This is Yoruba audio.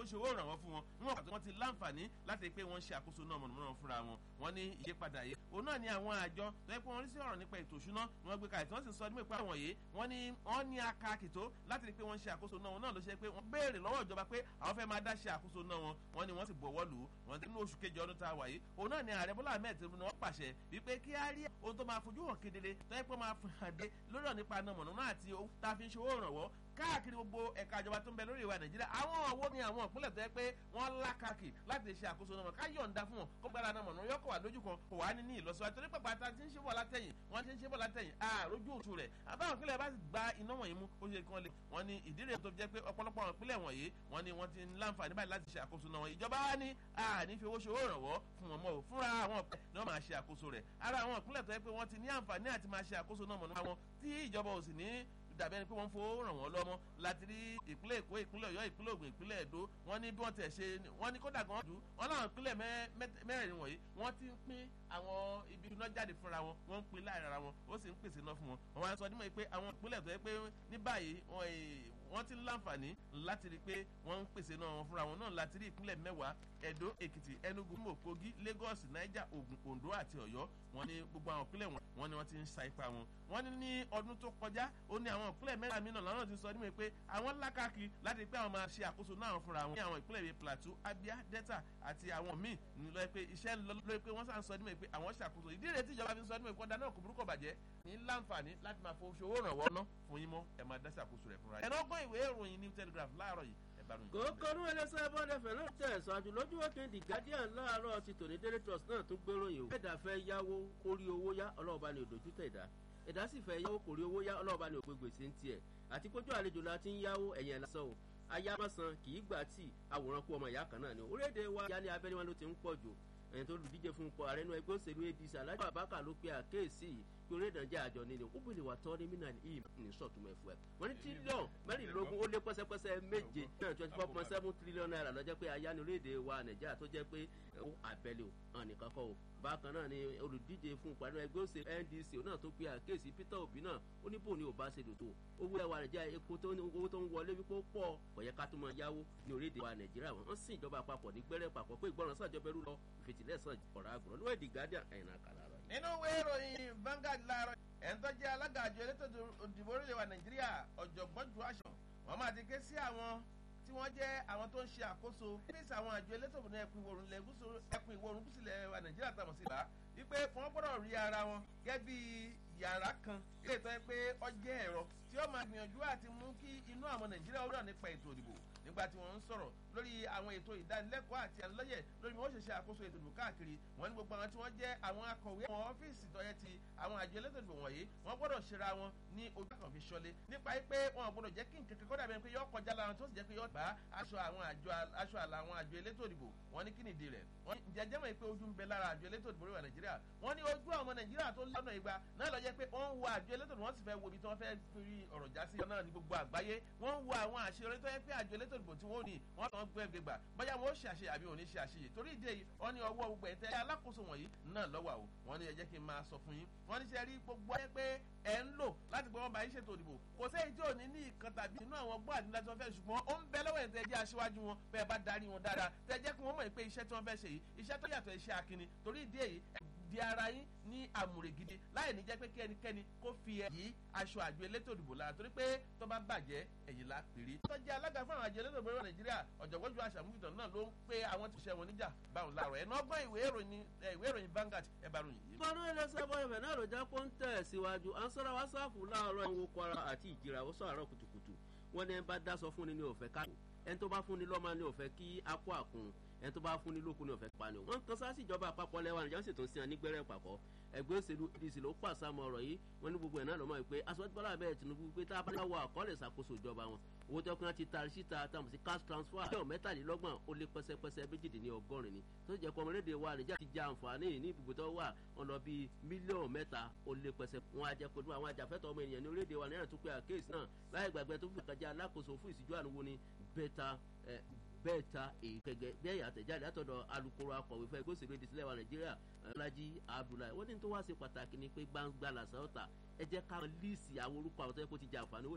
ṣòwò ìrànwọ́ fún wọn níwọ̀n pàtó wọ́n ti láǹfààní láti rí pé wọ́n ń ṣe àkóso náà mọ̀nàmọ́ná fúnra wọn wọ́n ní ìyípadà yìí òun náà ni àwọn àjọ tó yẹ pé wọ́n rí sí ọ̀rọ̀ nípa ètò ìṣúná ni wọ́n gbé kalẹ̀ tí wọ́n sì sọ nípa ìpá wọ̀nyí wọ́n ní wọ́n ní akakìtó láti rí pé wọ́n ń ṣe àkóso náà wọn náà ló ṣe pé wọ́n béèrè lọ́wọ́ ìjọba pé àwọn fẹ́ máa dá ṣe àkóso náà wọn wọ́n ní wọ́n sì bọ̀wọ́ lù ú wọ́n ti ní oṣù kejì ọdún tá a wà yìí òun náà ni ààrẹ bọ́lá ahmed tinubu ni wọ́n pàṣẹ wípé kí á rí ohun tó máa fojú hàn kedere tó yẹ pé máa fi hàn dé lórí ọ̀ nípa náà mọ̀nà àti owó tá a fi ń ṣòwò ìrànwọ́ káàkiri gbogbo ẹ̀ka ìjọba tó ń bẹ lórí ìwà nàìjíríà àwọn ọ̀wọ́ ni àwọn ìpínlẹ̀ tó yẹ pé wọ́n lákàkì láti lè ṣe àkóso náà ká yọ̀ǹda fún wọn kó gbára náà mọ̀nà yọkọ̀ wà lójú kan kò wá ní ní ìlọsíwájú torí pàpà tá a ti ń ṣe bọ̀ látẹ̀yìn wọ́n ti ń ṣe bọ̀ látẹ̀yìn àròjù òtún rẹ̀ àbáwọn ìpínlẹ̀ bá gba iná wọ̀nyí mú ó ṣe kí wọ́n lè wọ́n ní ìdí rẹ̀ tó jẹ́ pé ọ̀pọ̀lọpọ̀ àwọn ìpínlẹ̀ wọ̀nyí wọ́n ní wọ́n ti ń láǹfààní báyìí láti ṣe àkóso náà wọn ìjọba wa ní àní fi owó ṣòwò ìrànwọ́ fún wọn mọ́ ò fúnra àwọn ọ̀pẹ ni wọ́n máa ṣe àkóso rẹ̀ ara àwọn ìpínlẹ̀ tó yẹ pé wọ́n ti ní àǹfààní àti máa ṣe àkóso náà mọ̀nà wọn tí ìjọba ò sì ní dàbí ẹni pé wọ́n ń fowó ràn wọ́n lọ́mọ́ láti rí ìpínlẹ̀ èkó ìpínlẹ̀ ọ̀yọ́ ìpínlẹ̀ ògùn ìpínlẹ̀ èdò wọ́n ní bí wọ́n tẹ̀ ṣe wọ́n ní kódà gan jù wọ́n láwọn ìpínlẹ̀ mẹ́rẹ̀ẹ̀rin wọ̀nyí wọ́n ti ń pín àwọn ibi iná jáde fúnra wọn wọ́n ń pín láàrin ara wọn ó sì ń pèsè iná fún wọn wọ́n wá sọ nímọ̀ pé àwọn ìpínlẹ̀ tó yẹ pé ní báyìí wọ́n ti ń láǹfààní láti rí pé wọ́n ń pèsè iná wọn fúnra wọn náà láti rí ìpínlẹ̀ mẹ́wàá ẹ̀dó èkìtì enugu imo kogi lagos niger ogun ondo àti ọ̀yọ́ wọ́n ní gbogbo àwọn ìpínlẹ̀ wọn wọ́n ní wọ́n ti ń sa ipa wọn wọ́n ní ní ọdún tó kọjá ó ní àwọn ìpínlẹ̀ mẹ́ta mìíràn lọ́nà ti sọ nímọ̀ pé àwọn lákàkiri láti rí pé àwọn máa ṣe àkóso náà fúnra wọn ní àwọn ìpínlẹ̀ bíi plateau abia delta àti àwọn míì lọ pé iṣẹ́ lórí pé wọ́n sàn sọ nímọ̀ pé àwọn ṣàkóso ìdí rẹ̀ tí ìjọba fi sọ nímọ̀ pé ọ̀dà náà kò burúkọ bàjẹ́ ní láǹfààní láti máa fowó ṣòwò rànwọ́ ná fún yín mọ́ ẹ̀ máa dá ṣàkóso rẹ̀ fúnra yín. ẹ̀rọ ọgbọ́n ìwé ìròyìn new telegraph láàárọ̀ yìí kòókòrò ẹlẹsẹ bọdẹfẹ náà tẹ̀síwájú lójú òkè the guardian láàárọ̀ ti tòní daily trust náà tún gbéròyìn o. ẹ̀dá fẹ́ yáwó kórí owó yá ọlọ́ọ̀bá ni òdòjú tẹ̀ dá ẹ̀dá sì fẹ́ yáwó kórí owó yá ọlọ́ọ̀bá ni òpè gbèsè ń tiẹ̀ àti kójú àlejò la ti ń yáwó ẹ̀yẹn lásán o ayámọ́sán kì í gbà tí àwòrán kú ọmọ ìyá kan náà ni orílẹ̀-èdè wa yá ní abẹ́ni wọn ló ti ń pọ̀ jù ẹ̀yìn tó lùdíje fún ipò ààrẹ inú ẹgbẹ́ òṣèlú apc alájọ àbákà ló pe àkéèsí yìí pé orí ìdánjẹ́ àjọ nílé ó bìlì wà tọ́ ní mínà yìí ní sọ̀tún ẹ̀fọ́ ẹ̀ wọ́n ní tírílíọ̀n mẹ́rìnlélógún ó lé pẹ́sẹ́pẹ́sẹ́ méje náà twenty four point seven trillion naira lọ́jọ́ pé aya ní orílẹ̀-èdè wa nàìjíríà tó jẹ́ pé ó àbẹ̀lẹ̀ ò hàn nìkan kọ́ o bákan náà ni olùdíje fún ìpàdé ẹgbẹ́ òṣèlú ndc náà tó pe àkéèsí peter obi náà ó ní bò ní ò bá ṣe dòtò owó ẹwà nàìjíríà epo tó ní owó tó ń wọlé wípé ó pọ̀ kò yẹ ká tó máa yáwó ní orílẹ̀-èdè wa nàìjíríà wọ́n sì ìjọba àpapọ̀ ní gbẹ́rẹ́ papọ̀ pé ìgbọràn sàjọba ẹrú lọ ìfètìlẹ́sàn ọ̀rọ̀ àgùrọ̀ níwọ̀n èdè guardian ẹ̀yìn àkàrà rẹ̀. nínú ìwé ìròyìn Vanguard láàárọ̀ ẹ̀ ń tọ́jú alága àjọ elétò òdìbò orílẹ̀ wa nàìjíríà ọ̀jọ̀gbọ́n ju aṣọ wọ́n máa ti ké sí àwọn tí wọ́n jẹ́ àwọn tó ń ṣe àkóso fíìsì àwọn àjọ elétò òdìbò ẹkùn ìwòrùn ẹkùn ìwòrùn gúúsùlẹ̀ wa nàìjíríà tàmọ̀ sí ìlà wípé wọ́n gbọ́dọ̀ rí ara wọn gẹ́gẹ́ bí yàrá kan ilé ìtọ́ yẹ pé ọjẹ́ ẹ̀rọ tí ó máa gbìyànjú àti mú kí inú àwọn nàìjíríà ó rà nípa ètò òdìbò nígbà tí wọ́n ń sọ̀rọ̀ lórí àwọn ètò ìdánilẹ́kọ̀ọ́ àti àlọ́yẹ̀ lórí bí wọ́n ṣe ṣe àkóso ètò ìdìbò káàkiri wọ́n ní gbogbo àwọn tí wọ́n jẹ́ àwọn akọ̀wé àwọn ọ́fíìsì tọ́yẹ ti àwọn àjọ elétò ìdìbò wọ̀nyí wọ́n gbọ́dọ̀ ṣera wọn ní ojú kan fi ṣọlé nípa pé wọn gbọ́dọ̀ jẹ́ kí nǹkan kan kọ́dà bẹ́ẹ̀ pé yọ kọjá lára tó sì jẹ́ pé yọ bá aṣọ àwọn àjọ aṣọ àlà àwọn àjọ elétò ìdìbò wọ́n ní kí nìdí rẹ̀ wọ́n jẹjẹ́ mọ̀ pé ojú ń bẹ lára àjọ elétò ìdìbò rẹ̀ nàìjíríà wọ́n ní ojú àwọn nàìjíríà tó lọ́nà ìgbà náà lọ jẹ́ pé wọ́n ń wo àjọ elétò ìdìbò wọ́n sì fẹ́ wo ibi tí wọ́n fẹ́ fi ọ̀rọ̀ já sí náà ní gbogbo àgbáyé wọ́n ń wo àwọn àṣeyọrí tó yẹ pé àjọ elétò ìdìbò tí wọ́n ní wọ́n tàn gbé gbégbà bóyá wọ́n ó ṣe àṣeyẹ àbí òní ṣe àṣeyẹ torí ìdí èyí wọ́n ní ọwọ́ gbogbo ẹ̀tẹ́ alákòóso wọ̀nyí náà lọ́wọ́ o wọ́n ní ẹ jẹ́ kí n máa sọ fún yín wọ́n ní ṣe rí gbogbo ẹ pé ẹ̀ ń lò láti gbọ́ wọn bá yín ṣètò ìdìbò kò sẹ́yìn tí ò ní ní ìkan tàbí inú àwọn gbọ́ àdínlá tí wọ́n fẹ́ ṣùgbọ́n ó ń bẹ lọ́wọ́ ẹ̀ tẹ́ jẹ́ aṣíwájú wọn bẹ́ẹ̀ bá darí wọn dáadáa tẹ́ jẹ́ kí wọ́n mọ̀ pé iṣẹ́ tí wọ́n fẹ́ ṣe yìí iṣẹ́ tó yàtọ̀ iṣẹ́ akínni torí ìdí èyí di ara yín ní àmùrè gidi láì ní jẹ́ pé kí ẹnikẹ́ni kó fi ẹ̀ yí aṣọ àjọ elétò ìdìbò lára torí pé tó bá bàjẹ́ ẹ̀yìn la pèrè. tó jẹ́ alága fún àwọn àjọ elétò ìdìbò nàìjíríà ọ̀jọ̀gbọ́n ju aṣàmúfìtàn náà ló ń pé àwọn ti ṣẹ́ wọn níjà báwọn láàrọ̀ ẹ̀ náà gbọ́n ìwé ìròyìn Vanguard ẹ̀ bá ròyìn yìí. gbọ́dọ̀ ẹlẹ́sẹ̀ bọ́ ẹ̀fẹ̀ náà ló jẹ́ pé ń tẹ̀ síwájú à ń sọ́ra wá sáàfù láàárọ̀ ìwò kwara àti ìjìrà ó sọ̀rọ̀ kùtùkùtù wọ́n ní ẹ bá dá sọ fún ni ní òfẹ́ ká ẹni tó bá fún ni lọ́mọ ní òfẹ́ kí á kó àkùn ẹni tó bá fún ní lókun ní òfẹ́ pa ni o. wọ́n kan sáàsì ìjọba àpapọ̀ lẹ́wà nìjọ́ sì tún sí àní gbẹ́rẹ́ papọ̀ ẹgbẹ́ òṣèlú dc ló pàṣàmọ̀ ọ̀rọ̀ yìí wọ́n ní gbogbo ẹ̀ náà lọ́mọ pé aṣọ́jú bọ́lá bẹ́ẹ̀ tinubu pé tá a bá wọ àkọọ́lẹ̀ ìṣàkóso ìjọba wọn owó tó kún ti taari síta tàbí sí cash transfer yóò mẹ́tàlélọ́gbọ̀n ó lé pẹ́sẹ́pẹ́sẹ́ méjìdínlọ́gọ́rin ni tó jẹ́ pé ọmọlédè wa nìjà ti ja àǹfààní ní ibùgbé tó wà wọn lọ bíi mílíọ̀nù mẹ́ta ó lé pẹ́sẹ́ wọn àjẹ pẹ̀lú àwọn àjàfẹ́tọ̀ ọmọ ènìyàn ní orílẹ̀-èdè wa náírà tó pé àkéèsì náà láì gbàgbé tó fi kàjá alákòóso fún ìsìjú àníwò ni bẹ́ta bẹ́ẹ̀ ta èyí kẹ̀gẹ́ bẹ́ẹ̀ àtẹ̀jáde látọ̀dọ̀ alukoro akọ̀wé fún ẹgbẹ́ òṣèlú ìdísílẹ̀ wa nàìjíríà ọlájí abdullahi wọ́n ní tó wá sí pàtàkì ni pé gbangba làṣà ọ̀tà ẹ jẹ́ ká líìsì àwọn orúkọ àwọn tó yẹ kó ti jẹ àǹfààní owó